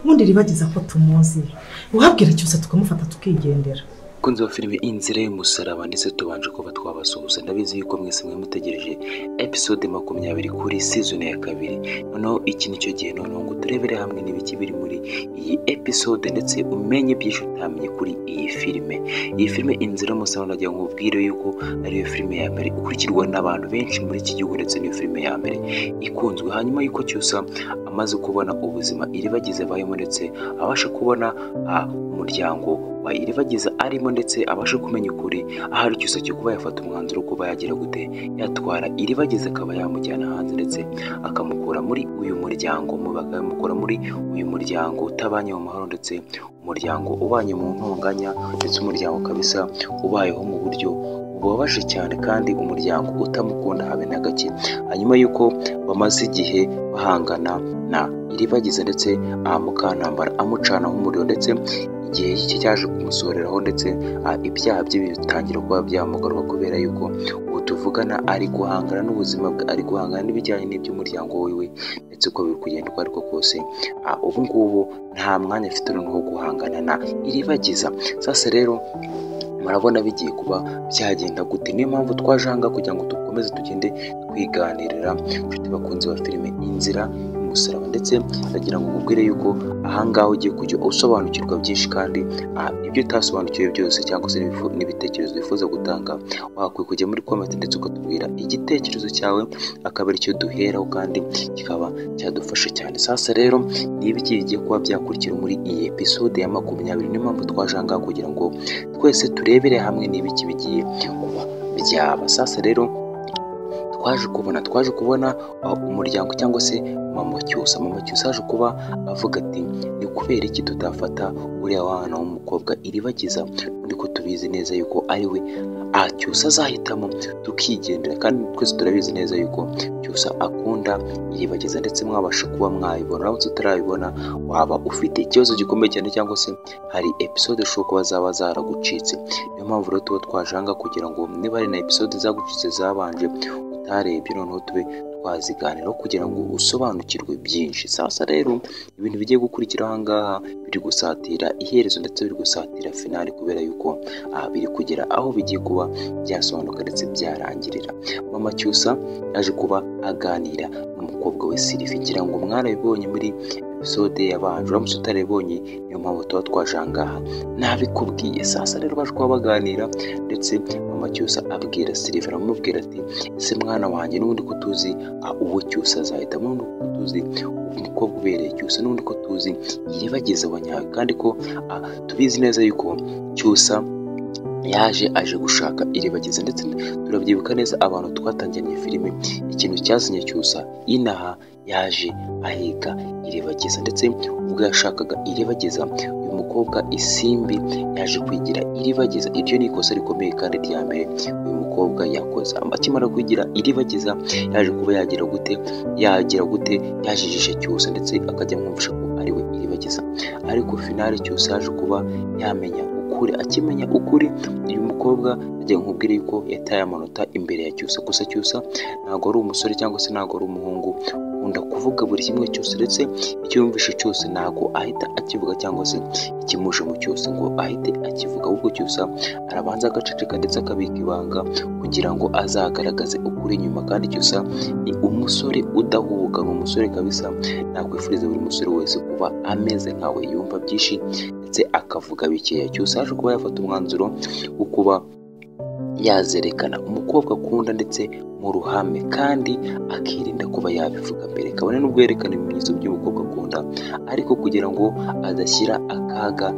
ubundi ribageza ko tumuzi uhabwira cyose tukamufata tukigendera kunzi wa filime inzira y'umusaraba ndetse tubanje kuba twabasuhuza ndabizi yuko mwese mwe mutegereje episode makumyabiri kuri season ya kabiri noneho iki nicyo gihe noneho ngo turebere hamwe n'ibiki biri muri iyi episode ndetse umenye byinshi utamenye kuri iyi filime iyi filime inzira y'umusaraba nagira ngo ubwire yuko ariyo filime ya mbere ikurikirwa n'abantu benshi muri iki gihugu ndetse n'iyo filime ya mbere ikunzwe hanyuma yuko cyusa amaze kubona ubuzima iribagize abayemo ndetse abasha kubona ah, umuryango wa iribagiza arimo ndetse abashe kumenya ukuri ahari cyose cyo kuba yafata umwanzuro wo kuba yagira gute yatwara iribagiza akaba yamujyana hanze ndetse akamukura muri uyu muryango mu- bakamukura muri uyu muryango utabanye mu mahoro ndetse umuryango ubanye mu ntonganya ndetse umuryango kabisa ubayeho mu buryo bubabaje cyane kandi umuryango utamukunda habe na gake hanyuma y'uko bamaze igihe bahangana na iribagiza ndetse aha mukantambara amucanaho umuriro ndetse igihe iki cyaje kumusoreraho ndetse ah, ibyaha bye bitangira kuba byamugaruka kubera yuko ubu tuvugana ari guhangana n'ubuzima bwe ari guhangana n'ibijyanye n'iby'umuryango wiwe ndetse uko biri kugenda uko ariko kose ah, ubu ngubu nta mwanya afite noneho wo guhangana na iribagiza sasa rero murabona bigiye kuba byagenda gute niyo mpamvu twaje aha ngaha kugira ngo dukomeze tugende twiganirira inshuti bakunzi ba filime inzira y'umusaraba ndetse ndagira ngo mubwire yuko aha ngaha ugiye kujya usobanukirwa byinshi kandi ah, ibyo utasobanukiwe byose cyangwa se n'ibifu- n'ibitekerezo wifuza gutanga wakwiye kujya muri komenti ndetse ukatubwira igitekerezo cyawe akaba aricyo duheraho kandi kikaba cyadufasha cyane sasa rero ni ibiki bigiye kuba byakurikira muri iyi episode ya makumyabiri niyo mpamvu twaje aha ngaha kugira ngo twese turebere hamwe n'ibiki bigiye kuba byaba sasa rero twaje kubona twaje kubona uh, umuryango cyangwa se mama cyusa mama cyusa aje kuba avuga ati ni kubera iki tutafata uriya wana w'umukobwa iribagiza ariko tubizi neza yuko ari we ah, cyusa azahitamo tukigendera kandi twese turabizi neza yuko cyusa akunda iribagiza ndetse mwabasha kuba mwayibona uramutse utarayibona waba ufite ikibazo gikomeye cyane cyangwa se hari episode ushobora kuba zaba zaragucitse niyo mpamvu rero tuba twaje aha ngaha kugira ngo niba hari na episode zagucitse zabanje utarebye noneho tube twaziganiraho kugira ngo usobanukirwe byinshi sasa rero ibintu bigiye gukurikira aha ngaha biri gusatira iherezo ndetse biri gusatira finali kubera yuko ah, biri kugera aho bigiye kuba byasobanuka ndetse byarangirira mama cyusa yaje kuba aganira n'umukobwa we sirifi ngira ngo mwarabibonye muri episode yabanje uramutse utarabibonye niyo mpamvu tuba twaje aha ngaha nabikubwiye sasa rero baje kuba baganira ndetse mama cyusa abwira sirifi aramubwira ati ese mwana wanjye n'ubundi ko tuzi ah, uwo cyusa azahitamo n'ubundi ko tuzi umukobwa ubereye cyusa n'ubundi ko tuzi yibageze abanyawe kandi ko ah, tubizi neza yuko cyusa yaje aje gushaka iribagiza ndetse turabyibuka neza abantu twatangiranye filime ikintu cyazanye cyusa inaha yaje ahiga iribagiza ndetse ubwo yashakaga iribagiza uyu mukobwa isimbi yaje kwigira iribagiza iryo ni ikosa rikomeye kandi rya mbere uyu mukobwa yakoze akimara kwigira iribagiza yaje kuba yagira gute yagira gute yajijisha cyusa ndetse akajya amwumvisha ko ari we iribagiza ariko finale cyusa yaje kuba yamenya ukuri akimenya ukuri uyu mukobwa agiye nkubwire yuko yataye amanota imbere ya cyusa gusa cyusa ntabwo ari umusore cyangwa se ntabwo ari umuhungu ukunda kuvuga buri kimwe cyose ndetse icyo yumvishe cyose ntabwo ahita akivuga cyangwa se ikimuje mu cyose ngo ahite akivuga ahubwo cyusa arabanza agaceceka ndetse akabika ibanga kugira ngo azagaragaze ukuri nyuma kandi cyusa ni umusore udahubuka ni umusore kabisa nakwifuriza buri musore wese kuba ameze nkawe yumva byinshi ndetse akavuga bikeya cyose aje kuba yafata umwanzuro wo kuba yazerekana umukobwa akunda ndetse mu ruhame kandi akirinda kuba yabivuga mbere kabone n'ubwo yerekana ibimenyetso by'umukobwa akunda ariko kugira ngo adashyira akaga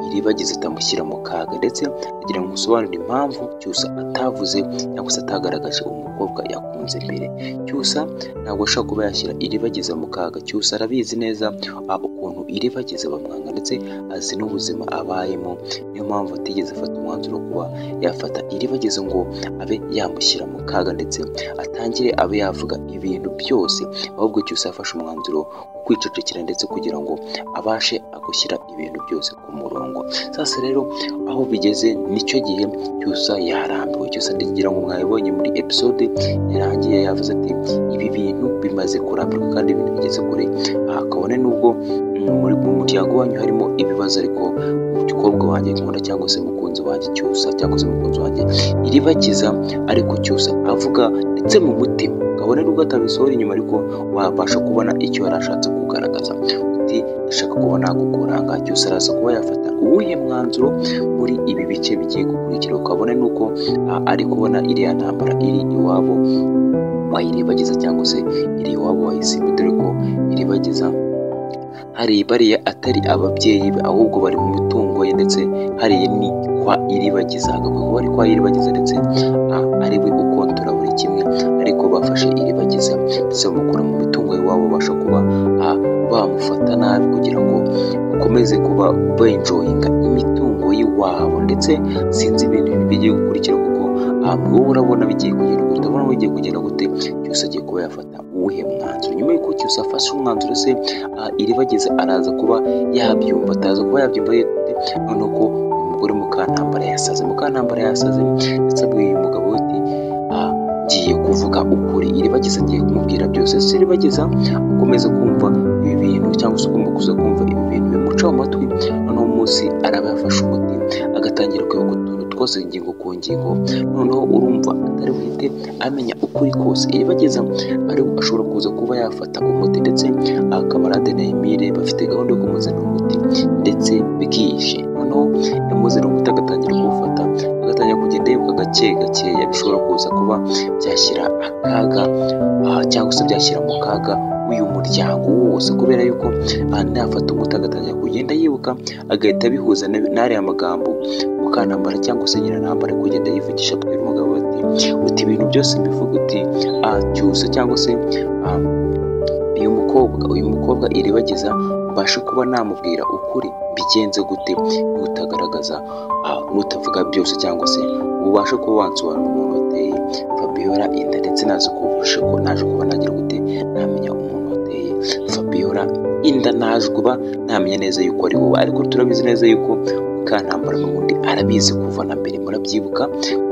iribagiza atamushyira mu kaga ndetse agira ngo usobanurire impamvu cyusa atavuze cyangwa se atagaragaje umukobwa yakunze mbere cyusa ntabwo ashobora kuba yashyira iribagiza mu kaga cyusa arabizi neza ah, ukuntu iribagiza bamwanga ndetse azi n'ubuzima abayemo niyo mpamvu atigeze afata umwanzuro wo kuba yafata iribagiza ngo abe yamushyira mu kaga ndetse atangire abe yavuga ibintu byose ahubwo cyose yafashe umwanzuro wo kwicecekera ndetse kugira ngo abashe gushyira ibintu byose ku murongo sasa rero aho bigeze nicyo gihe cyusa yaharambiwe cyusa ndagira ngo mwabibonye muri episode yarangiye yavuze ati ibi bintu bimaze kurambirwa kandi ibintu bigeze kure aha kabone n'ubwo mm, muri mu muryango wanyu harimo ibibazo ariko umukobwa wanjye nkunda cyangwa se umukunzi wanjye cyusa cyangwa se umukunzi wanjye iribakiza ariko cyusa avuga ndetse mu mutima kabone n'ubwo atabisohora inyuma ariko wabasha kubona icyo yari ashatse kugaragaza uti ndashaka kuba nagukuranga cyose araza kuba yafata uwuhe mwanzuro muri ibi bice bigiye gukurikira ukabona n'uko a, ari kubona iriya ntambara iri iwabo wayirebagiza cyangwa se iri iwabo wayisibye dore ko iribagiza hari bariya atari ababyeyi be ahubwo bari mu mitungo ye ndetse hariya ni kwa iribagiza agavuga ko bari kwa iribagiza ndetse a- ari we ukontora buri kimwe ariko bafashe iribagiza ndetse bamukura mu mitungo y'iwabo babasha kuba a- bamufata nabi kugira ngo bakomeze kuba benjoyinga imitungo y'iwabo ndetse sinzi ibintu bigiye gukurikira kuko ntabwo wowe urabona bigiye kugenda gute urabona bigiye kugenda gute cyose agiye kuba yafata uwuhe mwanzuro nyuma y'uko cyose afashe umwanzuro se ah, iribagiza araza kuba yabyumva ataza kuba yabyumva yite noneho ko uyu mugore mukantambara yasaze mukantambara yasaze ndetse abwiye uyu mugabo we ati "Ah, ngiye kuvuga ukuri iribagiza agiye kumubwira byose se iribagiza ukomeza kumva ibi bintu cyangwa se ugomba kuza kumva ibi bintu bimuca amatwi noneho umunsi araba yafashe umuti agatangira kwibuka utuntu twose ingingo ku ngingo noneho urumva atari buhite amenya ukuri kose iribagiza ari ashobora kuza kuba yafata umuti ndetse akamarade na Emile bafite gahunda yo kumuzanira umuti ndetse bwije noneho yamuzanira umuti agatangira kuwufata agatangira kugenda yibuka gake gakeya bishobora kuza kuba byashyira akaga ah, cyangwa se byashyira mu kaga uyu muryango wose kubera yuko ah, nafata umuti agatangira kugenda yibuka agahita abihuza na- n'ariya magambo mukantambara cyangwa se nyiranambara ari kugenda yivugisha abwira umugabo ati uti ibintu byose mbivuga uti ah, cyusa cyangwa se ah, uyu mukobwa uyu mukobwa iribagiza mbashe kuba namubwira ukuri mbigenze gute nutagaragaza ah, nutavuga byose cyangwa se ubashe kuba wansobanurira umuntu wateye Fabiola inda ndetse naje kubasha ko naje kuba nagira gute namenya umuntu wateye Fabiola inda naje kuba namenya neza yuko ari wowe ariko turabizi neza yuko mukantambara n'ubundi arabizi kuva na mbere murabyibuka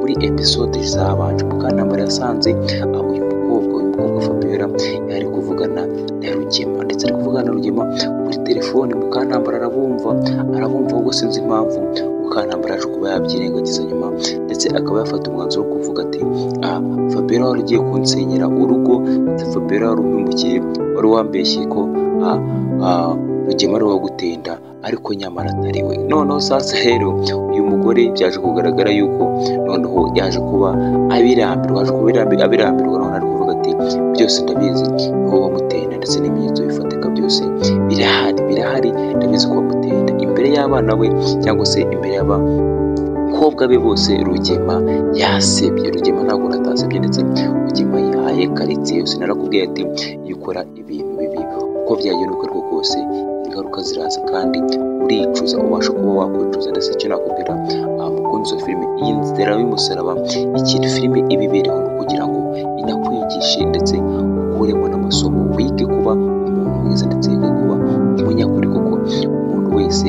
muri episode zabanje mukantambara yasanze ah, uyu mukobwa uyu mukobwa Fabiola yari kuvugana na Rugema ndetse ari kuvugana na Rugema kuri telefone Mukantambara arabumva arabumva ubwo sinzi impamvu Mukantambara aje kuba yabyirengagiza nyuma ndetse akaba yafata umwanzuro wo kuvuga ati ah Fabiola wari ugiye kunsenyera urugo ndetse Fabiola wari umpumukiye wari wambeshye ko ah, ah, Rugema ari uwaguteye inda ariko nyamara atari we noneho sasa rero uyu mugore byaje kugaragara yuko noneho yaje kuba abirambirwa aje kuba abirambi- abirambirwa noneho ari kuvuga ati byose ndabizi wowe wamuteye inda ndetse n'ibimenyetso bifatika byose birahari birahari ndabizi ko wamuteye inda imbere y'abana be cyangwa se imbere y'aba bakobwa be bose rugema yasebye rugema ntabwo natasebye ndetse rugema yihaye karitsiye yose narakubwiye ati iyo ukora ibintu bibi uko byagenda uko ariko kose ingaruka ziraza kandi uricuza ubasha kuba wakwicuza ndetse icyo nakubwira ah, mukunzi wa filime iyi nzira y'umusaraba ikintu filime ibibereho ni ukugira ngo inakwigishe ndetse ukuremo n'amasomo wige kuba umuntu mwiza ndetse wige kuba umunyakuri kuko umuntu wese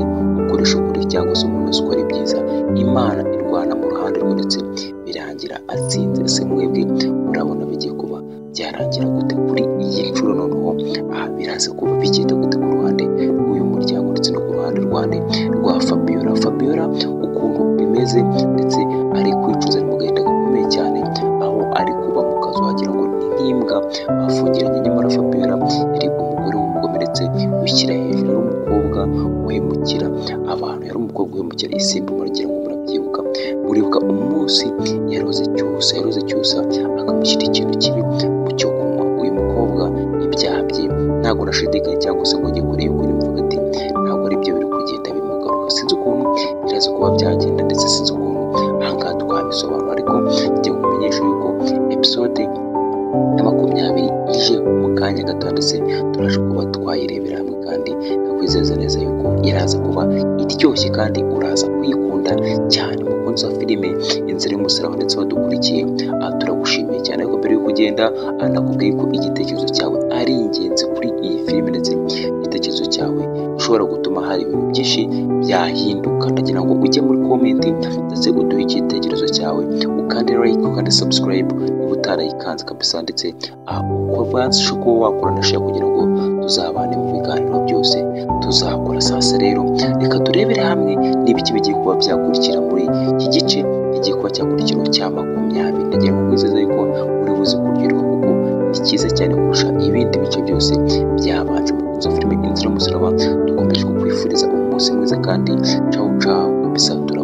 ukoresha ukuri cyangwa se umuntu wese ukora ibyiza imana irwana mu ruhande rwe ndetse birangira atsinze se mwebwe murabona bigiye kuba byarangira gute kuri iyi nshuro noneho aha biraza kuba bigenda gute ku ruhande rw'uyu muryango ndetse no ku ruhande rwande rwa fabiola fabiola ukuntu bimeze ndetse ari kwicuza ari mu gahinda gakomeye cyane aho ari kuba mu kazu wagira ngo ni nk'imbwa bafungiranye nyamara fabiola yari umugore w'umugome ndetse wishyira hejuru yari umukobwa uhemukira abantu yari umukobwa uhemukira isimbi muragira ngo murabyibuka muribuka umunsi yaroze cyusa yaroze cyusa akamushyira ikintu kibi mu cyo kunywa uyu mukobwa ibyaha bye ntabwo nashidikanya cyangwa se ngo njye kure y'ukuri mvuga ati ntabwo ari byo biri kugenda bimugaruka sinzi ukuntu biraza kuba byagenda ndetse sinzi ukuntu ahangaha twabisobanura ariko ngiye kumenyesha yuko episode ya makumyabiri ije mu kanya gato ndetse turaje kuba twayirebera hamwe kandi ndakwizeza neza yuko iraza kuba iryoshye kandi uraza kuyikunda cyane mukunzi wa filime inzira y'umusaraba ndetse wadukurikiye aha turagushimiye cyane ariko mbere y'uko ugenda aha, nakubwiye ko igitekerezo cyawe ari ingenzi kuri iyi filime ndetse ushobora gutuma hari ibintu byinshi byahinduka ndagira ngo ujye muri komenti ndetse uduhe igitekerezo cyawe ukande like ukande subscribe niba utarayikanze kabisa ndetse ah, uko kuba wakora na share kugira ngo tuzabane mu biganiro byose tuzakora sasa rero reka turebere hamwe n'ibiki bigiye kuba byakurikira muri iki gice igiye kuba cyakurikiraho cya makumyabiri ndagira ngo nkwizeza yuko uri buze kuryoherwa kuko ni cyiza cyane kurusha ibindi bice byose byabanje mu kunzo filime inzira y'umusaraba dukomeje kukwifuriza umunsi mwiza kandi cawu cawu kabisa turabona